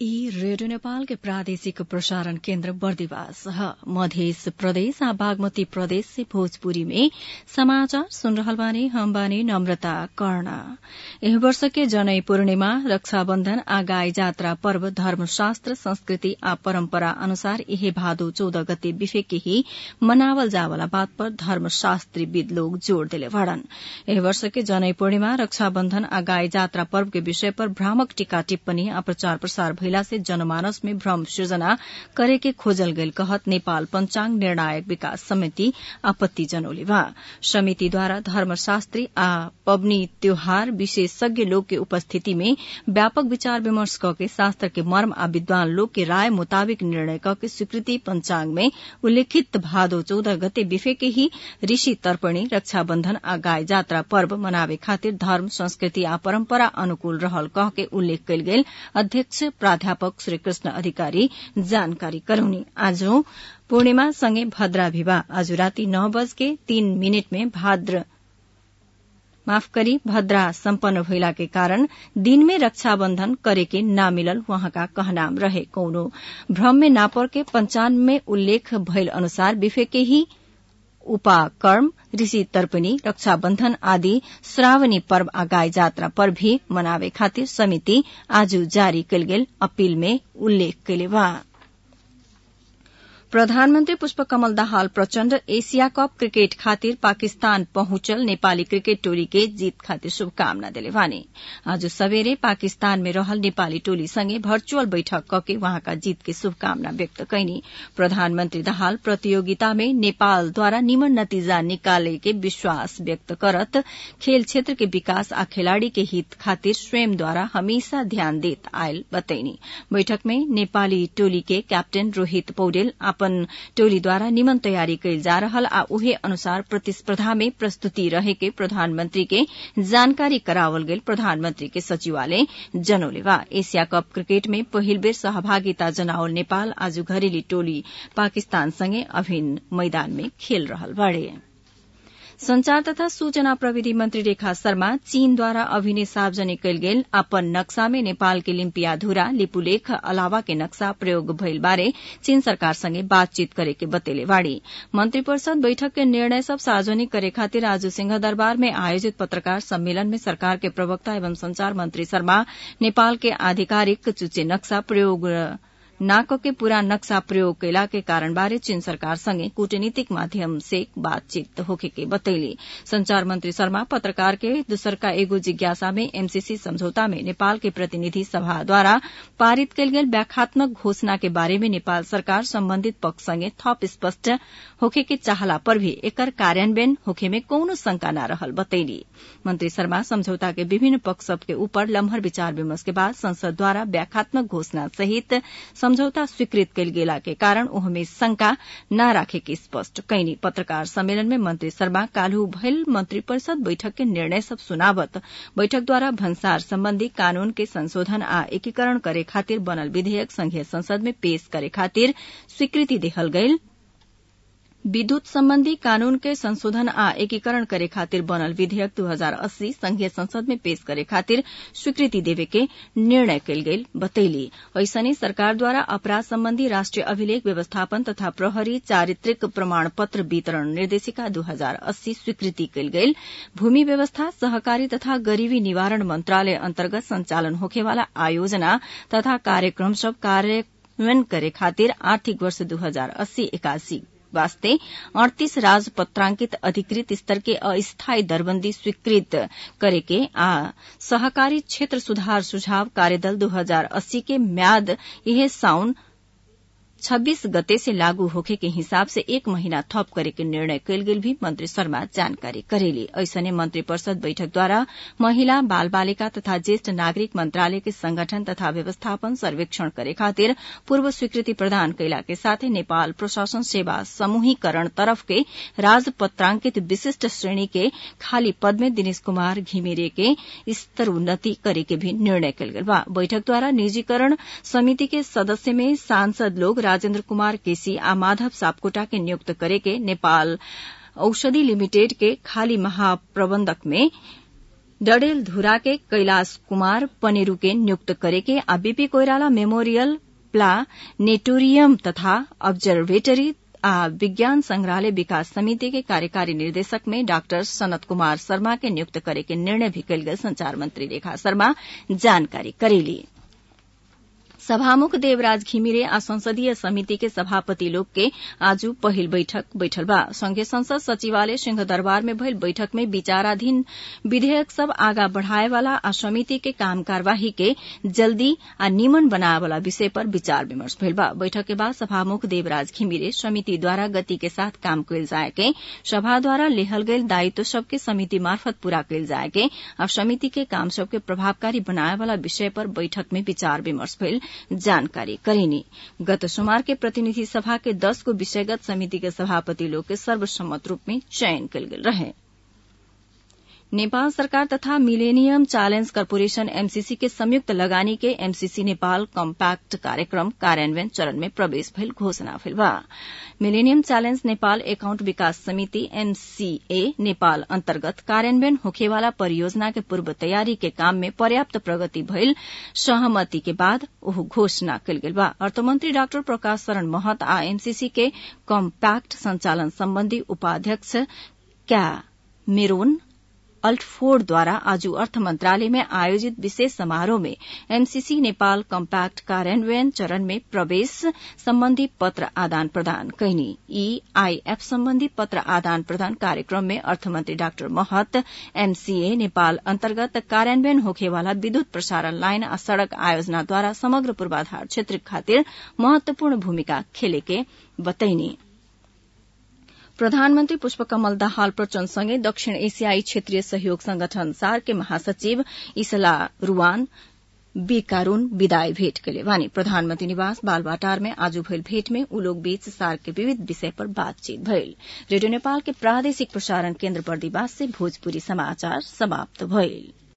ई रेडियो नेपाल के प्रादेशिक प्रसारण केन्द्र बर्दिवास ह मध्य प्रदेश आ बागमती प्रदेश से भोजपुरी में समाचार सुन रहल बानी हम बानी नम्रता कर्ण एह वर्ष के जनई पूर्णिमा रक्षाबन्धन आ गाई जात्रा पर्व धर्मशास्त्र संस्कृति आ परम्परा अनुसार इहे भादो चौध गते बिफे के ही मनावल जावला बात पर धर्मशास्त्रीविद लोग जोड़ देले बाड़न एह वर्ष के जनई पूर्णिमा रक्षाबन्धन आ गाई जात्रा पर्व के विषय पर भ्रामक टीका टिप्पणी आ प्रचार प्रसार भइला से जनमानस में भ्रम सृजना करे के खोजल गईल कहत नेपाल पंचांग निर्णायक विकास समिति आपत्ति जनौले बा समितिद्वारा धर्मशास्त्री आ पबनी त्योहार विशेषज्ञ लोग के उपस्थिति में व्यापक विचार विमर्श कके शास्त्र के मर्म आ विद्वान लोग के राय मुताबिक निर्णय कके स्वीकृति पंचांग में उल्लेखित भादो चौदह गते बिफे के ही ऋषि तर्पणी रक्षाबन्धन आ गाय जात्रा पर्व मनावे खातिर धर्म संस्कृति आ परम्परा अनुकूल रहल कह के उल्लेख कयल गेल अध्यक्ष प्राध्यापक श्री कृष्ण अधिकारी जानकारी करौनी आज पूर्णिमा सँगै भद्रा विवाह आज राति नौ बज के तीन मिनट में भाद्र माफ करी भद्रा सम्पन्न भइला के कारण दिन में रक्षाबन्धन करे के ना मिलल वहाँका कहनाम रहे कौनो भ्रम में ना पड़ के पंचांग में उल्लेख भइल अनुसार बिफे के ही उपाकर्म ऋषि तर्पणी रक्षाबन्धन आदि श्रावणी पर्व आ गाय जात्रा पर भी मनावे खातिर समिति आज जारी कयल गेल अपील में उल्लेख कयले बा प्रधानमन्त्री Pushpakamal Dahal Prachanda Asia cup cricket खातिर पाकिस्तान पहुंचल नेपाली क्रिकेट टोली के जीत खातिर शुभकामना देले बानी आज सवेरे पाकिस्तान में रहल नेपाली टोली संगे भर्चुअल बैठक कके वहाँका जीत के शुभकामना व्यक्त कैनी प्रधानमन्त्री दाहाल प्रतियोगिता में नेपालद्वारा निमन नतिजा निकाले के विश्वास व्यक्त करत खेल क्षेत्र के विकास आ खिलाड़ी के हित खातिर स्वयंद्वारा हमेशा ध्यान देत आयल बतैनी बैठक में नेपाली टोली के कैप्टन रोहित पौडेल अपन टोलीद्वारा निमन तयारी कैल जा रहल आ उहे अनुसार प्रतिस्पर्धा में प्रस्तुति रहे के प्रधानमंत्री के जानकारी करावल गेल प्रधानमंत्री के सचिवालय जनौले बा एशिया कप क्रिकेट में पहिल बेर सहभागिता जनावल नेपाल आज घरेली टोली पाकिस्तान संगे अभिन्न मैदान में खेल रहल बाड़े संचार तथा सूचना प्रविधि मन्त्री रेखा शर्मा चीनद्वारा अभिनय सार्वजनिक कयल गेल अपन नक्शा में नेपाल के लिम्पियाधुरा लिपुलेख अलावा के नक्शा प्रयोग भइल बारे चीन सरकार संगे बातचीत करे के बतेले बाड़ी मंत्री परिषद बैठक के निर्णय सब सार्वजनिक करे खातिर आज सिंहदरबार में आयोजित पत्रकार सम्मेलन में सरकार के प्रवक्ता एवं संचार मंत्री शर्मा नेपाल के आधिकारिक चुचे नक्शा प्रयोग नाक के पूरा नक्शा प्रयोग कैला के कारण बारे चीन सरकार संगे कूटनीतिक माध्यम से बातचीत होखे के बतैली संचार मंत्री शर्मा पत्रकार के दूसर का एगो जिज्ञासा में एमसीसी समझौता में नेपाल के प्रतिनिधि सभा द्वारा पारित कयल गेल व्याख्यात्मक घोषणा के बारे में नेपाल सरकार सम्बन्धित पक्ष संगे थप स्पष्ट होखे के चाहला पर भी एकर कार्यान्वयन होखे में कौनो शंका न रहल बतैली मंत्री शर्मा समझौता के विभिन्न पक्ष सब के ऊपर लम्हर विचार विमर्श के बाद संसद द्वारा व्याख्यात्मक घोषणा सहित समझौता स्वीकृत कयल गेला के कारण ओहमे शंका न राखे के स्पष्ट कैनी पत्रकार सम्मेलन में मंत्री शर्मा काल्हू भइल मंत्री परिषद बैठक के निर्णय सब सुनावत बैठक द्वारा भन्सार सम्बन्धी कानून के संशोधन आ एकीकरण करे खातिर बनल विधेयक संघीय संसद में पेश करे खातिर स्वीकृति देहल गईल विद्युत सम्बन्धी कानून के संशोधन आ एकीकरण करे खातिर बनल विधेयक 2080 संघीय संसद में पेश करे खातिर स्वीकृति देवे के निर्णय कयल गेल बतैली ऐसने सरकार द्वारा अपराध सम्बन्धी राष्ट्रिय अभिलेख व्यवस्थापन तथा प्रहरी चारित्रिक प्रमाण पत्र वितरण निर्देशिका 2080 स्वीकृति कयल गेल भूमि व्यवस्था सहकारी तथा गरीबी निवारण मंत्रालय अन्तर्गत संचालन होखेवाला आयोजना तथा कार्यक्रम सब कार्यान्वयन करे खातिर आर्थिक वर्ष दू हजार अस्सी एकासी वास्ते अड़तीस राजपत्रांकित अधिकृत स्तर के अस्थायी दरबंदी स्वीकृत करे के आ सहकारी क्षेत्र सुधार सुझाव कार्यदल 2080 के म्याद यह साउन 26 गते से लागू होखे के हिसाब से एक महीना थप करे के निर्णय कयल गेल भी मंत्री शर्मा जानकारी करेली ऐसने मंत्री परिषद बैठक द्वारा महिला बाल बालिका तथा ज्येष्ठ नागरिक मंत्रालय के संगठन तथा व्यवस्थापन सर्वेक्षण करे खातिर पूर्व स्वीकृति प्रदान कैला के साथै नेपाल प्रशासन सेवा समूहीकरण तरफ के राजपत्रांकित विशिष्ट श्रेणी के खाली पद में दिनेश कुमार घिमिरे के स्तर उन्नति करे के भी निर्णय कयल गेल बा बैठक द्वारा निजीकरण समिति के सदस्य में सांसद लोग राजेन्द्र कुमार केसी आ माधव सापकोटा के नियुक्त करे के नेपाल औषधि लिमिटेड के खाली महाप्रबंधक में डडेल धुरा के कैलाश कुमार पनेरू के नियुक्त करे के आ बीपी कोइराला मेमोरियल प्लानेटोरियम तथा ऑब्जर्वेटरी आ विज्ञान संग्रहालय विकास समिति के कार्यकारी निर्देशक में डाक्टर सनत कुमार शर्मा के नियुक्त करे के निर्णय भी कल गए संचार मंत्री रेखा शर्मा जानकारी करेली सभामुख देवराज घिमिरे आ संसदीय समिति के सभापति लोग के आज पहिल बैठक बैठल बा संघीय संसद सचिवालय सिंह दरबार में भइल बैठक में विचाराधीन विधेयक सब आगा बढ़ाए वाला आ समिति के काम कार्यवाही के जल्दी आ निमन बनाए वाला विषय पर विचार विमर्श भइल बा बैठक के बाद सभामुख देवराज घिमिरे समिति द्वारा गति के साथ काम कयल जाए के सभा द्वारा लेहल गयल दायित्व सबके समिति मार्फत पूरा कयल जाए के आ समिति के काम सबके प्रभावकारी बनाए वाला विषय पर बैठक में विचार विमर्श भइल जानकारी करेनी गत सोमवार के प्रतिनिधि सभा के दस को विषयगत समिति के सभापति लोग के सर्वसम्मत रूप में चयन कल गेल रहे नेपाल सरकार तथा मिलेनियम चैलेंज कर्पोरेशन एमसीसी के संयुक्त लगानी के एमसीसी नेपाल कम्पैक्ट कार्यक्रम कार्यान्वयन चरण में प्रवेश भइल घोषणा भइल बा मिलेनियम चैलेंज नेपाल एकाउंट विकास समिति एमसीए नेपाल अन्तर्गत कार्यान्वयन होखेवाला परियोजना के पूर्व तयारी के काम में पर्याप्त प्रगति भइल सहमति के बाद ओह घोषणा कल गेल बा अर्थमन्त्री डाक्टर प्रकाश शरण महत आ एमसीसी के कम्पैक्ट संचालन सम्बन्धी उपाध्यक्ष क्या मेरोन अल्टफोर्ड द्वारा आज अर्थ मंत्रालय में आयोजित विशेष समारोह में एमसीसी नेपाल कम्पैक्ट कार्यान्वयन चरण में प्रवेश सम्बन्धी पत्र आदान प्रदान कैनी ईआईएफ सम्बन्धी पत्र आदान प्रदान कार्यक्रम में अर्थमन्त्री डाक्टर महत एमसीए नेपाल अन्तर्गत कार्यान्वयन होखेवाला विद्युत प्रसारण लाइन आ सड़क आयोजनाद्वारा समग्र पूर्वाधार क्षेत्र खातिर महत्वपूर्ण भूमिका खेलेके बतैनी प्रधानमन्त्री पुष्पकमल दाहाल प्रचण्डसँगै दक्षिण एसियाई क्षेत्रीय सहयोग संगठन सार के महासचिव इसला रूवान बी कारून विदाई भेट केले वानी प्रधानमन्त्री निवास बालबाटार में आज भइल भेट में उ लोग बीच सार के विविध विषय पर बातचीत भइल रेडियो नेपाल के प्रादेशिक प्रसारण केन्द्र बर्दीवास से भोजपुरी समाचार समाप्त भइल